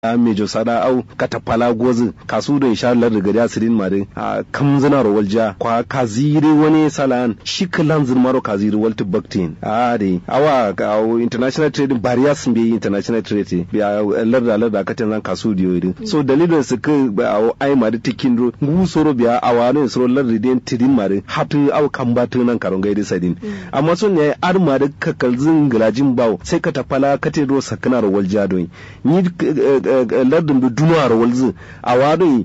a mejo sada au katapala gozi kasu da insha Allah daga da sirin mare a kamzina ro walja kwa kaziri wani salan shi kalan zin maro kaziri walti baktin a de awa ka international trade barriers be international trade bi a larda larda katin zan kasu diyo din so dalilin su ka a ai mari tikin ro ngu soro biya awa ne soro larda den tidin mare hatu au kambatu nan karon gaidi sadin amma sun ne ar mari kakalzin gilajin bawo sai ka tafala katin ro sakana ro walja don ni lardin da duniya ro walzu a wani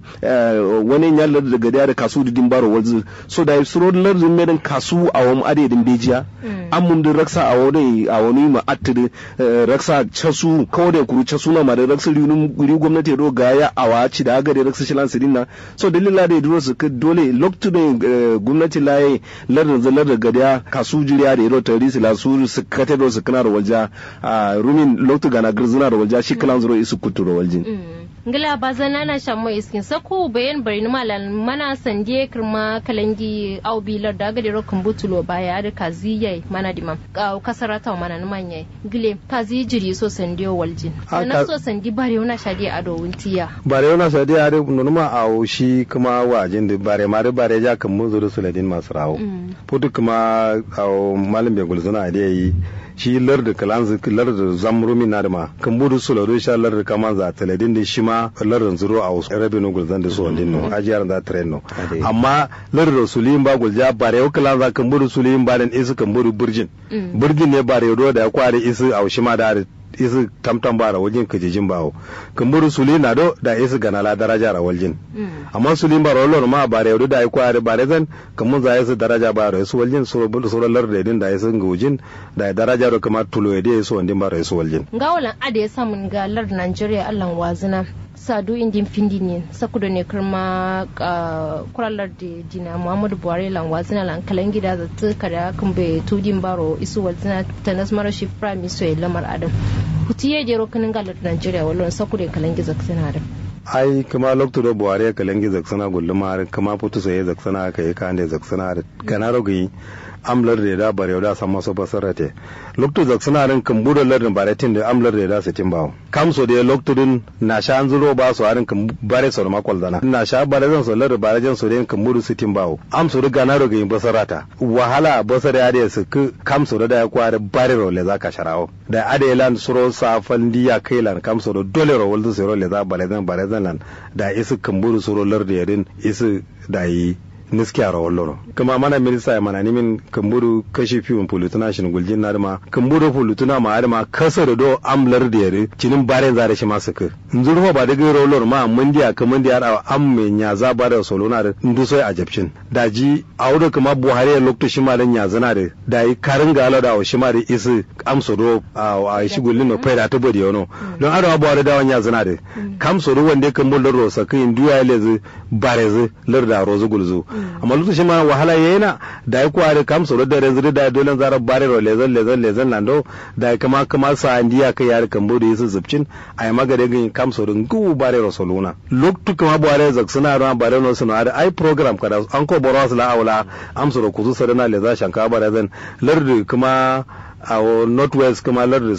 wani ya larda daga da kasu didin baro walzu so da suro lardin medan kasu a wani adedin bejiya an mun da raksa a wani a wani ma attiri raksa casu kawai da kuru casu na ma da raksa riunum gwamnati do ga ya awa ci da aga da raksa shilan sirin na so dalila da duro su ka dole loktu da gwamnati laye lardin zalar da gadiya kasu jiriya da iro tari su la su su kate do su kana da walja rumin loktu gana girzina da walja shi kalan zuro isu kutu da waljin ngila bazana na shammo iskin sako bayan bari ni malan mana sandie kirma kalangi au bilar da gade rokin butulo baya da kaziye mana dimam ka kasarata mana ni manye gile kazi jiri so sandiyo waljin na so sandi bare wana shadi ado wuntiya bare wana shadi ado nunuma a shi kuma wajin da bare ma da bare ja kan mun zuru suladin masu rawo putu kuma a malam bai gulzuna da yi shi larda kalanzu larda zamrumi na da ma kan budu su lado sha larda kama za taladin da shi ma larda zuro a wasu rabe no gulzan da su wandin no ajiyar da tren no amma larda suliyin ba gulja bare yau kalan za kan budu suliyin ba dan isu kan budu burjin burjin ne bare yau da ya kware isu a shi ma da isi tamtam bara wajen kajijin bawo kumburu suli na do da isi gana la daraja ra waljin amma suli bara wallo ma bare yodo da ai kware bare zan kamun za isi daraja bara su waljin suro bulu suro lar da din da isi ngujin da daraja ro kamar tulo yede su wandin bara su waljin gawalan ade ya samun ga lar Najeriya Allah wazina sadu indin findi ne sakudo ne kirma kuralar da dina muhammadu buhari lan wazina lan kalan gida da ta kada kan bai tudin baro isu wazina ta nasmara shi prime minister lamar adam hutiye jero kanin galar nigeria wallon sakudo kalan giza suna da ai kuma lokto do buhari kalan giza suna gulluma kuma putu sai zaksana kai kan da zaksana da kana rogi amlar da da bare da san maso basarate lokto zak suna rin kan budo lardin bare tin da amlar da da sitin bawo kam so da lokto din na sha an zuro ba su harin kan bare so ma kwal dana na sha bare zan so lardin bare jan so da kan budo sitin bawo am so riga na roga yin basarata wahala basara ya da su kam so da ya kware bare ro le za ka sharawo da ade lan suro safan diya kai lan kam so da dole ro wal so ro le za bare zan bare zan lan da isu kan budo suro lardin yarin isu da yi niskiya rawar loro kuma mana minista ya mana nimin kamburu kashi fiyon polutuna shin guljin na dama kamburu polutuna ma adama kasa da do amlar da yare cinin bare zare shi masu ka nzurfa ba daga rawar loro ma mun diya ka mun diya da am me nya za ba da solo na da ndu sai a jabcin da ji a wurin kuma buhari ya lokto shi ma da nya zana da da yi karin ga ala da shi ma da isi amso do a shi gullin no faida ta bodi yono don adawa buhari da wanya zana da kam so do wanda kan bullar rosa kai duya lezi barezi larda rozu gulzu amma lokacin ma wahala yana da ya kware kam so da rezu da dole zarar bare ro lezan lezan lezan lando da ya kama kama sa andiya kai yar kan bude yisu zubcin ai magare gin kam so dun gu bare ro soluna loktu kama bare zak suna ran bare no suna da ai program kada an ko boros la aula am so kuzu sadana leza shanka bare zan lardu kuma a northwest kuma lardin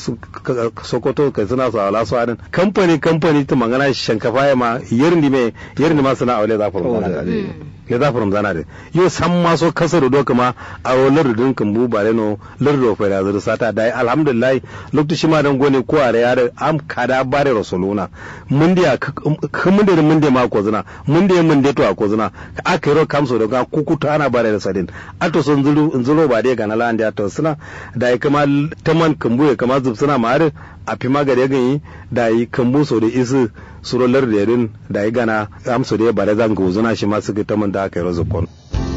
sokoto kai suna su ala su adin kamfani kamfani ta magana shankafa ya ma yarni me yarni ma suna aure za furum zana le za furum zana da yo san ma so kasar do kuma a lardin kan bu bare no lardin fa da zuru sata dai alhamdulillah lokaci ma dan gone ko are yare am kada bare rasuluna mun dia mun da mun da ma ko zuna mun da mun da to a ko zuna aka ro kamso da ga kukuta ana bare da sadin ato sun zuru zuru ba dai ga na lan da to suna da kama taman kambu ya kama zub suna ma'ar a fi magare ganyi da yi kambu so da isi surolar da yarin da yi gana amso da ya bare zan ga uzuna shi ma suka taman da aka yi razukon.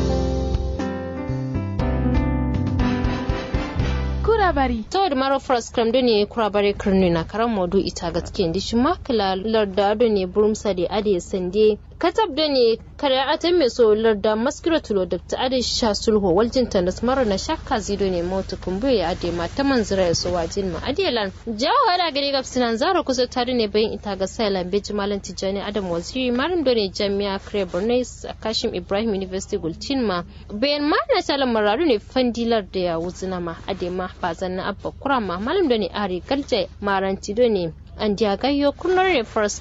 kurabari to da maro first cram do ne kurabari kirni na karan modu ita gaske ndi shi makala larda do ne burumsa da ade sande katab da ne kare atan mai so larda maskira tulo da ta ade sha sulho waljin ta da mara na shakka zido ne mota kumbu ya ade ma ta manzira ya so wajin ma ade lan jawo hada gari gab sinan zara kusa tare ne bayin ita ga sailan beji malam tijani adam waziri malam do ne jami'a kare bornais kashim ibrahim university gultin ma bayan ma na talan mararu ne fandilar da ya wuzina ma ade ma ba zanna abba kurama malam da ne ari galje maranti do ne an diya gayyo kurnar ne first